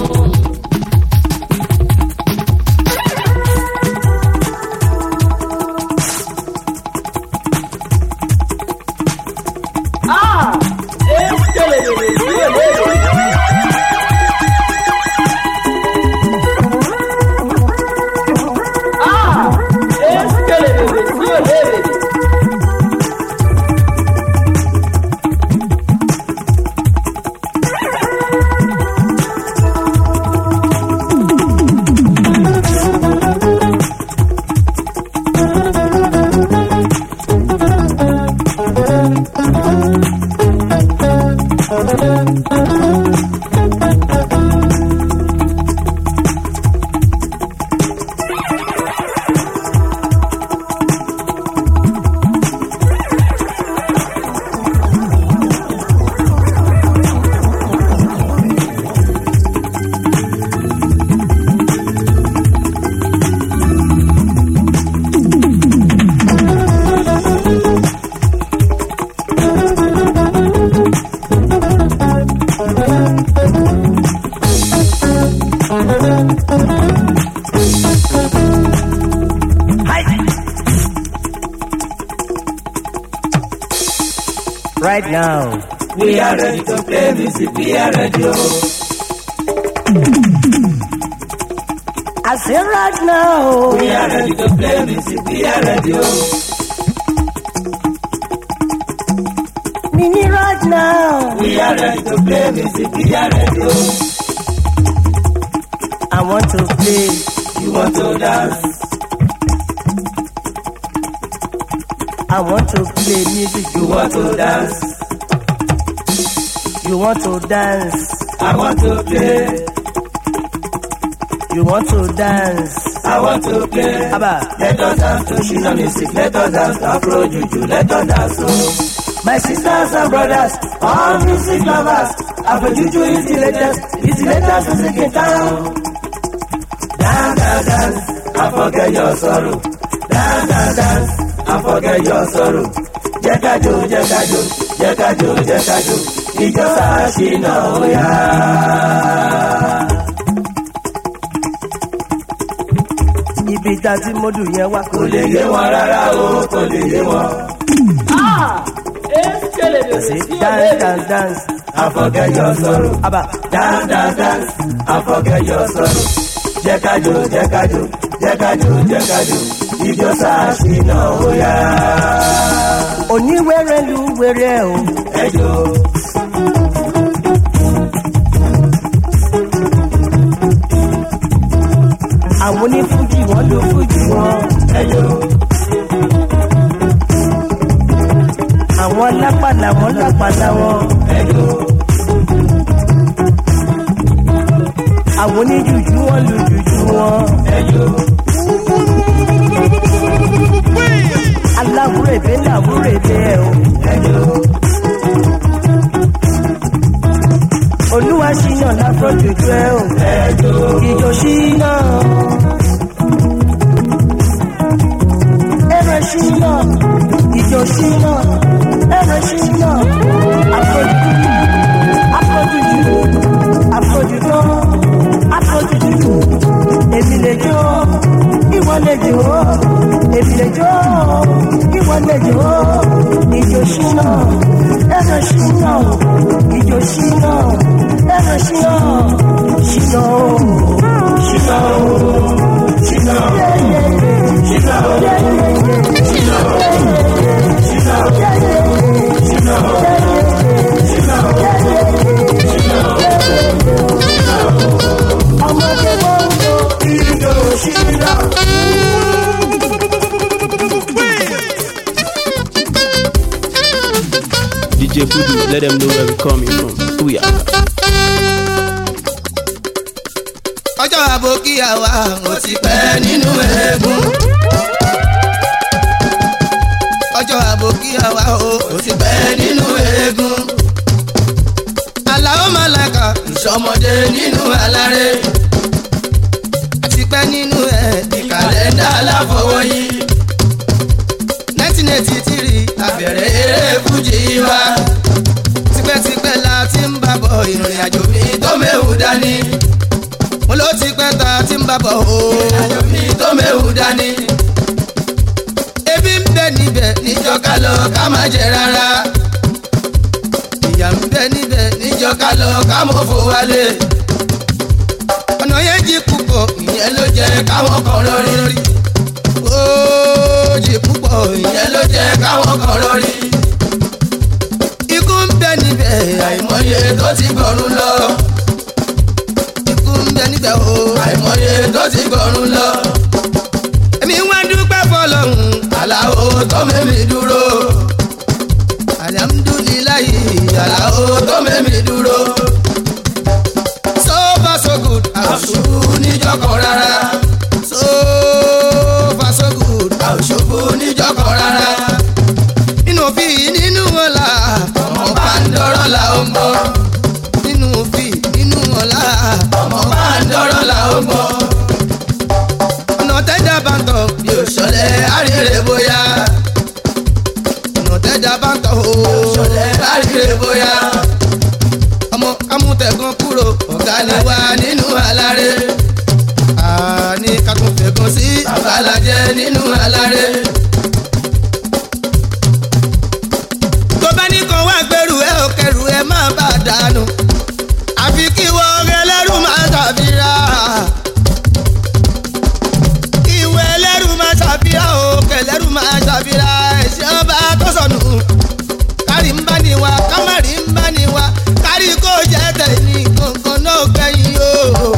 Speaker 6: Ah! Échale, bebé, sí, bebé. Ah! Échale, bebé, sí, bebé.
Speaker 10: Right now,
Speaker 9: we are ready to play music we are ready o.
Speaker 10: I say right now,
Speaker 9: we are ready to play music we are ready o.
Speaker 10: Nini right now,
Speaker 9: we are ready to play music we are ready o.
Speaker 10: I want to play,
Speaker 9: you want to dance.
Speaker 10: I want to play music.
Speaker 9: You want to dance.
Speaker 10: You want to dance.
Speaker 9: I want to play.
Speaker 10: You want to dance.
Speaker 9: I want to play.
Speaker 10: Abba.
Speaker 9: Let us dance to Shina music. Let us dance to Afro Juju. Let us dance to my sisters and brothers, all music lovers. Afro Juju is the latest. It's the latest music in town. Dance, dance, dance. I forget your sorrow. Dance, dance, dance. I forget your sorrow. Jẹ́ ká jó, jẹ́ ká jó, jẹ́ ká jó, jẹ́ ká jó. Ìjọ Ṣínà ó yá.
Speaker 10: Ibi tá a ti mọ́dù yẹn wá.
Speaker 9: Kò lè yé wọn rárá o, kò lè yé wọn.
Speaker 6: Ah! Échale, bebé,
Speaker 10: Say
Speaker 6: sí,
Speaker 10: dance,
Speaker 6: bebé.
Speaker 10: dance, dance.
Speaker 9: I forget your sorrow.
Speaker 10: Abba.
Speaker 9: Dance, dance, dance. I forget your sorrow. Jẹ́ ká jó, jẹ́ ká jó, jẹ́ ká jó, jẹ́ ká jó. Ìjọ Ṣínà ó yá.
Speaker 10: Oníwèrè lu wèrè o.
Speaker 9: Ẹ jó.
Speaker 10: Àwọn onífújì wọ́n lo fújì wọn.
Speaker 9: Ẹ jó.
Speaker 10: Àwọn lápàlà wọ́n lápàlà wọn.
Speaker 9: Ẹ jó.
Speaker 10: Àwọn oníjùjú wọ́n lu jùjú wọn.
Speaker 9: Ẹ jó.
Speaker 10: Aláwúrèbé làwúrèbé ẹ̀ o.
Speaker 9: Ẹ jó.
Speaker 10: Olúwa ṣìnà láfọ́jòjú ẹ̀ o.
Speaker 9: Ẹ jó.
Speaker 10: Ìjọ ṣìnà. Ẹ̀rọ ṣìnà. Ìjọ ṣìnà. Ẹ̀rọ ṣìnà. Afọ́jú. Afọ́jújú. Afọ́jújọ́. Afọ́jújú. Èmi lè jó. Ìwọ lè jó. Èmi lè jó. Ìwọ lè jó. Ìjọ ṣìnà. Ẹ̀rọ ṣìnà. Ìjọ ṣìnà. Ẹ̀rọ ṣìnà. Ṣìnà o.
Speaker 9: Ṣínà ó. Ṣínà ó. Ṣínà ó. Ṣínà ó. Ṣínà ó. Ṣínà ó. Ṣínà ó.
Speaker 10: Ọmọdé wọn ń lo
Speaker 9: Ìjọ Ṣínà.
Speaker 11: DJ Voodoo, let them know where we coming from. We are.
Speaker 3: ọjọ́ àbòkíyà wa ò ti pẹ́ nínú eégún. ọjọ́ àbòkíyà wa ò ti pẹ́ nínú eégún. aláwọ̀ màlàkà ìṣọmọdé nínú aláré.
Speaker 12: tipẹ́tipẹ́ nínú ẹ̀ di kàlẹ́ndà aláfọwọ́yí. nineteen eighty three àbẹ̀rẹ̀ eré fújì wa. tipẹ́tipẹ́ la ti ń bá bọ̀ ìrìn àjò mi tó méwu dání. mo ló ti pẹ́ ta ti ń bá bọ̀ o ìrìn àjò mi tó méwu dání. ebi ń bẹ níbẹ̀ níjọ́ ká lọ ká má jẹ rárá. ìyà ń bẹ níbẹ̀ níjọ́ ká lọ ká mọ̀ fò wálé ọ̀nà yẹn jí púpọ̀ ìyẹn ló jẹ́ káwọn kan lórí rí. ó jí púpọ̀ ìyẹn ló jẹ́ káwọn kan lórí. ikú ń bẹ níbẹ̀ àìmọye tó ti gbọ̀run lọ. ikú ń bẹ níbẹ̀ o àìmọye tó ti gbọ̀run lọ. èmi wá dúpẹ́ fọlọ́hún aláwo tó mẹ́mi dúró. alihamudulilayi aláwo tó mẹ́mi dúró so far so good àṣubú níjọkọ̀ rárá so far so good àṣubú níjọkọ̀ rárá nínú fi nínú ọ̀la ọmọ bá ń dọ́rọ̀ la ó mọ́ nínú fi nínú ọ̀la ọmọ bá ń dọ́rọ̀ la ó mọ́ ọ̀nà tẹ́jà bá ń tọ̀ bí òṣọlẹ̀ àríre bóyá ọ̀nà tẹ́jà bá ń tọ̀ ó òṣọlẹ̀ àríre bóyá ọmọ kámútẹ̀gàn kúrò ọ̀gá ni wá nínú aláré àní kakúntẹ̀gàn sí àbálàjẹ nínú aláré. tó bá ní kan wá gbẹrù ẹ ò kẹrù ẹ má bà dànù àfi kí wọ́n ẹlẹ́rù máa ṣàfihàn kí wọ́n ẹlẹ́rù máa ṣàfihàn o kẹlẹ́rù máa ṣàfihàn ẹ̀ṣẹ̀ ọba tó sọnù kárí ń bá ní wa kámárì ń bá ní wa kárí kó jẹ́ tẹ̀lé kankan náà kẹ́yìn o.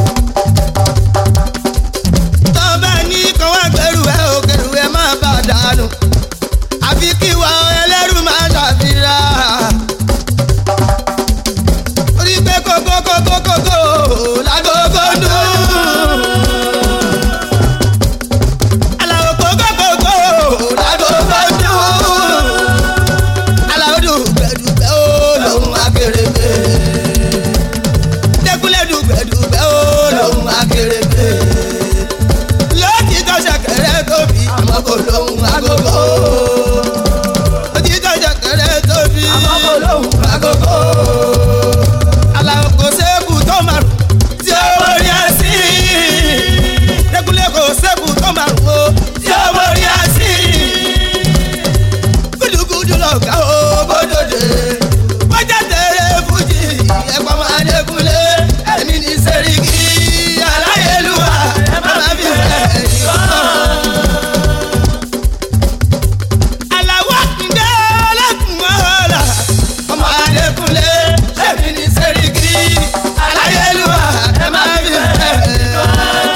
Speaker 12: tọ́ba ní kan wá gbẹrù ẹ ò kẹrù ẹ má bà dànù àfi kí wa ẹlẹ́rù máa ṣàfihàn. orí pé kókó kókó kókó lágógó dùn. aláwọ̀ kókó kókó lágógó dùn. aláwọ̀ dùgbẹ̀dùgbẹ̀ ó lòun akérèké. dẹ́kunlé dùgbẹ̀dùgbẹ̀ ó lòun akérèké. lójijọ́ ṣẹ̀kẹ̀rẹ̀ tóbi àmọ́ kò lóhun agogo. lójijọ́ ṣẹ̀kẹ̀rẹ̀ tóbi àmọ́ kò lóhun agogo. aláwọ̀ kò sẹ́kù tó márùn tí ó wọlé àsì. dẹ́kunlé kò sẹ́kù tó márùn o tí ó wọlé àsì. gudugudu lọ̀gá o bódòdè. wájà tẹ̀lé fújì ẹ̀pọ̀ máa dẹ́kunlé ẹ̀mí ní sẹ́ríkì aláyélúwà ẹ̀ máa fi fẹ́ yọ̀ aláwọ̀ kúndé ọlọ́kùnmọ́ra ọmọ adékúnlé ẹ̀mí ní sẹ́ríkì aláyélúwà ẹ̀ máa fi fẹ́.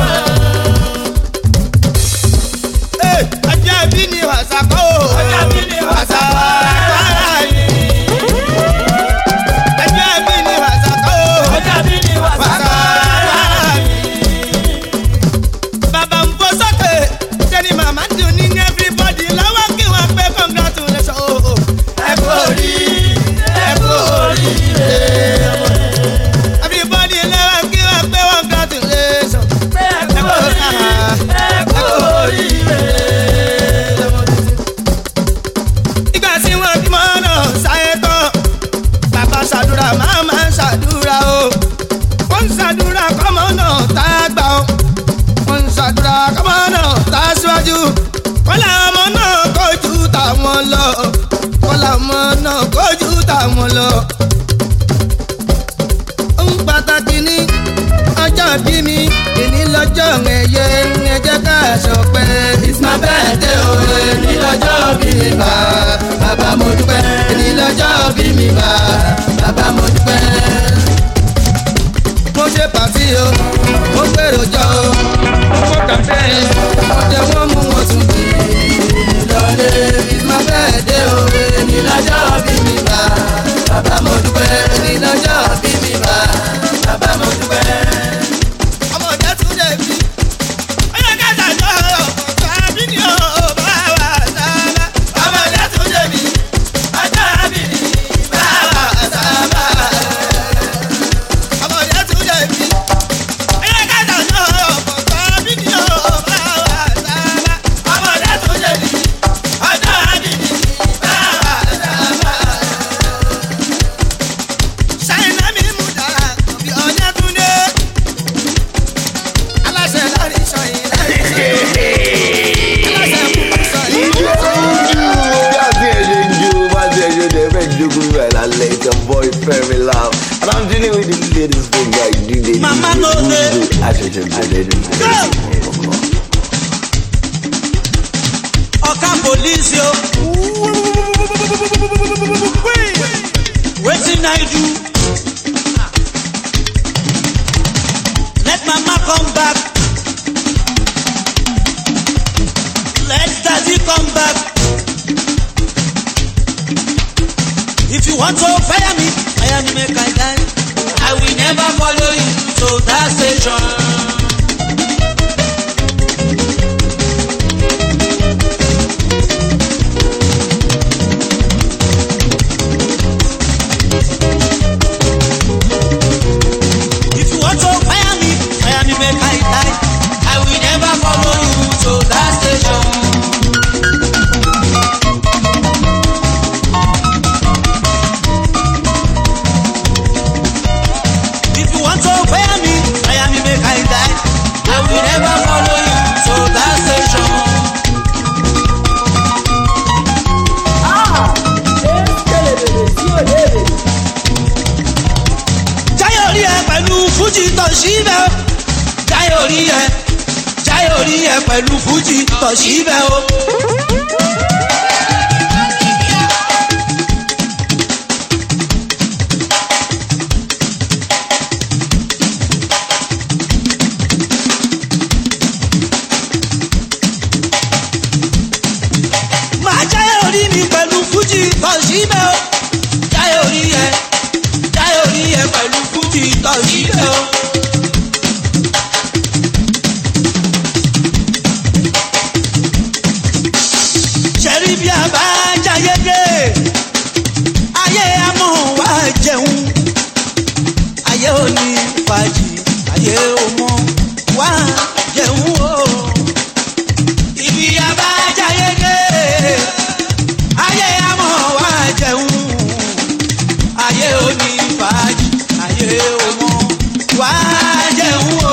Speaker 12: ọjọ́ bí ni wàsá kó ọjọ́ bí ni wàsá wàrà yìí. ọjọ́ bí ni wàsá kó ọjọ́ bí ni wàsá wàrà yìí. bàbá ń fọ sókè sẹ́ni màmá dùn ní everybody lọ́wọ́ kí wọ́n pé congratulations. ẹ kú orí ẹ kú oríire. everybody lọ́wọ́ kí wọ́n pé congratulations. ẹ kú oríire ẹ kú oríire. ìgbà tí wọ́n bímọ náà sáyé tán bàbá ṣàdúrà màmá ṣàdúrà o wọ́n ń ṣàdúrà kọ́mọ náà tá a gbà o wọ́n ń ṣàdúrà kọ́mọ náà tá a síwájú kọ́lá ọmọ náà kojú táwọn lọ kọ́lá ọmọ náà kojú táwọn lọ. ohun pàtàkì ní ọjọ́ bí mi èní lọ́jọ́ ẹ̀yẹ ẹ̀jẹ̀ ká ṣọpẹ́. it's my birthday o èní lọ́jọ́ bí mi bá bàbá mo dúpẹ́ èní lọ́jọ́ bí mi bá bàbá mo dúpẹ́ mo ṣe pàtí o mo gbèrò jọ o mo kó kàfẹ́ ọjọ́ wọn mú wọn tún bí lọlé it's my birthday o èmi lọ́jọ́ bí mi bá bàbá mo dúpẹ́ èmi lọ́jọ́ bí mi bá bàbá mo dúpẹ́. ọmọ ìjà tún dé bí ọyọ kẹta jọ ọkọ àbí ni ó bá wà sábà ọmọ ìjà tún dé bí ọjọ́ àbí ni bá wà sábà ọmọ ìyá tún jẹ bí. ẹyẹ kẹta náà ọ̀pọ̀
Speaker 2: Voodoo àṣẹ̀ṣẹ̀ bẹ̀rẹ̀ ní kọ̀ọ̀kan.
Speaker 13: ọ̀ka polisi o. wetin i do. let mama come back. let daddy come back. if you want to fire me fire me make i die. i will never follow you to that station. If you want to fire me, fire me make I die. I will never follow you to that station. If you want to fire me, fire me make I die. I will never follow you to that station. Jáyọ̀ rí ẹ pẹ̀lú fújì tọ̀síbẹ̀ o. Jáyọ̀ rí ẹ Jáyọ̀ rí ẹ pẹ̀lú fújì tọ̀síbẹ̀ o. Màá jáyọ̀ rí mi pẹ̀lú fújì tọ̀síbẹ̀ o. Jáyọ̀ rí ẹ Jáyọ̀ rí ẹ pẹ̀lú fújì tọ̀síbẹ̀ o. ṣẹ́rí bí a bá jáyé dé ayé amọ̀ wá jẹun ayé ò ní fàájì ayé ò mọ̀ wá jẹun o. ibi a bá jáyé dé ayé amọ̀ wá jẹun ayé ò ní fàájì ayé ò mọ̀ wá jẹun o.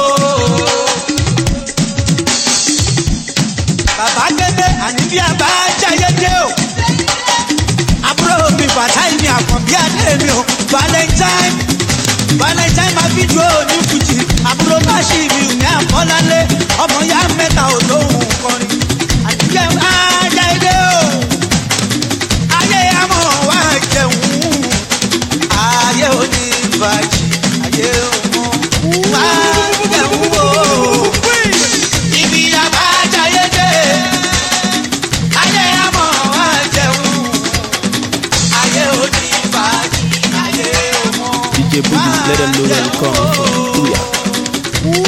Speaker 13: bàbá gbẹgbẹ àní bí a bá jáyé dé o. àbúrò mi bàtáì mi àkànbí adé mi o valentine valentine máa fi dúró ní fújì àbúrò bá ṣì mi ò ní àkọ́lálé ọmọ ya mẹ́ta ò lóhùn kọrin àdìjẹ́ á jáyé dé o. ayé àmọ́ wá jẹun ayé ò ní bàjẹ́ ayé ò mọ̀ wá jẹun o. Ibi àbájáyé dé, ayé àmọ́ wá jẹun, ayé òní bàjẹ́, ayé ọmọ.
Speaker 11: DJ Voodoo, let them know where you come from. Booyah.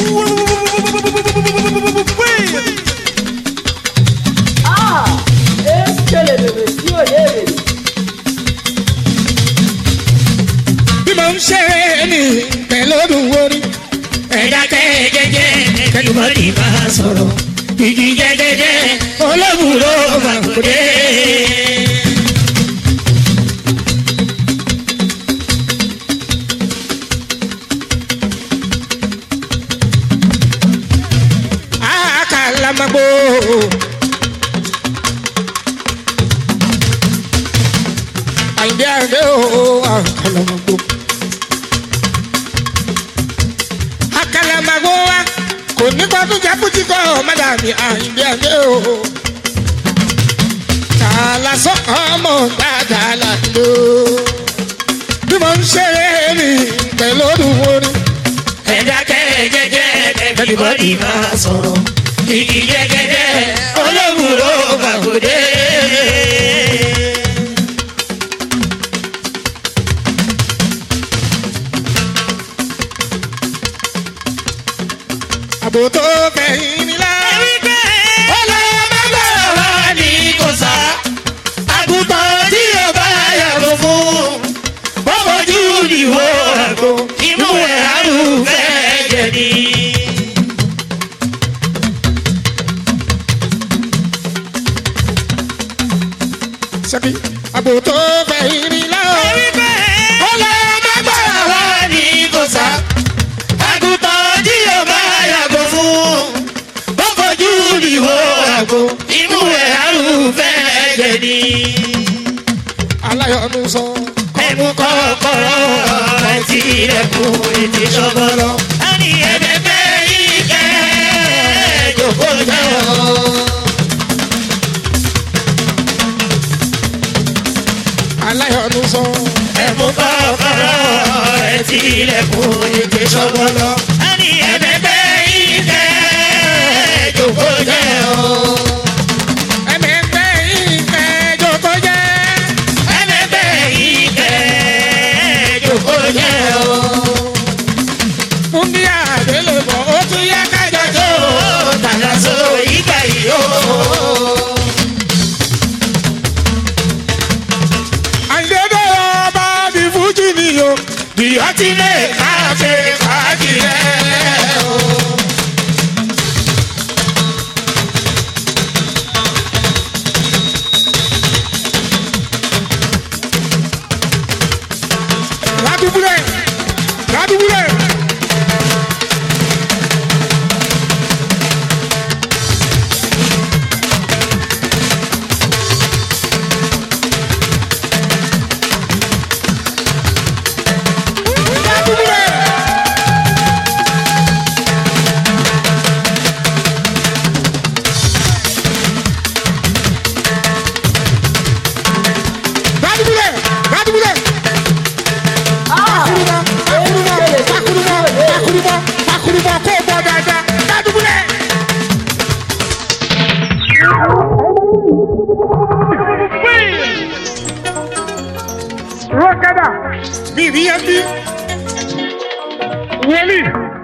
Speaker 6: Ah, ekele bèbè sí òye rè.
Speaker 14: bí mo ń ṣe ní pẹ̀lú olùwórí. ẹ̀dá tẹ́ jẹ́jẹ́ kẹlùmọ́rì máa sọ̀rọ̀ igi jẹ́jẹ́jẹ́ olóbùrò màkúndé. àkàlàmàgbò. àyìndé àyìndé o àkàlàmàgbò. àkàlàmàgbò wa kò ní kó tún jẹ́ kútí kọ́ mádàmí àyìndé àyìndé o. kàlà sọ́kàn ọmọ dáadáa làdó. bí mo ń ṣeré mi pẹ̀lú olùwórí. ẹ̀dá kẹ́ jẹ́jẹ́ everybody máa sọ̀rọ̀ igi jẹ́jẹ́jẹ́ olóògùrò màkúndé. àbò tó fẹ̀yìn mi lá. ọlọ́mọdé wà ní kò sá. àgùntàn tí o bá yàgò fún. bọ́bọ̀jú ìwọ àgbo imú ẹ̀ àrùn fẹ́ jẹ̀bi. sẹ́bi àbò tó fẹ̀yìn mi lá. ọlọ́mọdé wà ní kò sá àgùntàn tí o bá yàgò fún ó fojú ìwò àgbo imú ẹ̀ arúfẹ́ ẹ̀jẹ̀ ni. aláyọ̀nù sọ. ẹnu kọ́kọ́rọ́ ẹ̀ tí ilẹ̀kùn ètè sọ́gbọ́lọ́.
Speaker 8: ẹni ẹ̀ẹ́dẹ́gbẹ́ yìí kẹ́ jòkó jẹ́ o.
Speaker 14: aláyọ̀nù sọ.
Speaker 8: ẹ̀mú kọ́kọ́rọ́ ẹ̀ tí ilẹ̀kùn ètè sọ́gbọ́n lọ. ẹni ẹ̀ẹ́dẹ́gbẹ́ yìí kẹ́ jòkó jẹ́ o.
Speaker 14: ẹ̀mẹ̀gbẹ́ yìí kẹ́ jòkó jẹ́.
Speaker 8: ẹ̀ẹ́dẹ́gbẹ́ yìí kẹ́ jòkó jẹ́ o.
Speaker 14: fún bí àdélébọ̀ ó tún yá kájọ tó.
Speaker 8: tàlà so ìgbà yìí o.
Speaker 14: àyẹ̀dẹ̀ ọba di fújì ni o.
Speaker 8: ìyọ́ ti lè ká ṣe fàájì rẹ̀ o.
Speaker 14: ládùúgbúlẹ̀ ládùúgbúlẹ̀. ládùúgbúlẹ̀ ládùúgbúlẹ̀. pakurumọ pakurumọ pakurumọ kó o bọ dáadáa ládùúgbúlẹ̀. rọ́kẹ́dà mi ì níyẹn bí wọlé.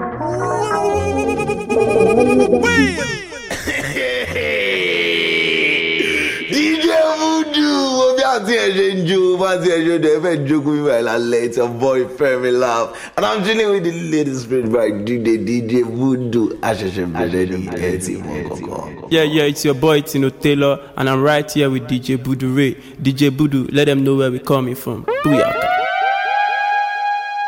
Speaker 2: DJ Voodoo wo bí àti ẹ̀ ṣe ń jó bá ti ẹ̀ ṣe dẹ̀ fẹ́ jókòó mi báyìí lálẹ́ it's your boy Femi Love and I'm chilling with the latest spirit by DJ DJ Voodoo àṣẹ̀ṣẹ̀ bẹ̀rẹ̀ ní ẹ̀ tí mo kọ̀kọ́.
Speaker 11: Yeah, yeah, it's your boy Tino Taylor, and I'm right here with DJ Budu Ray. DJ Budu, let them know where we're coming from. Booyaka.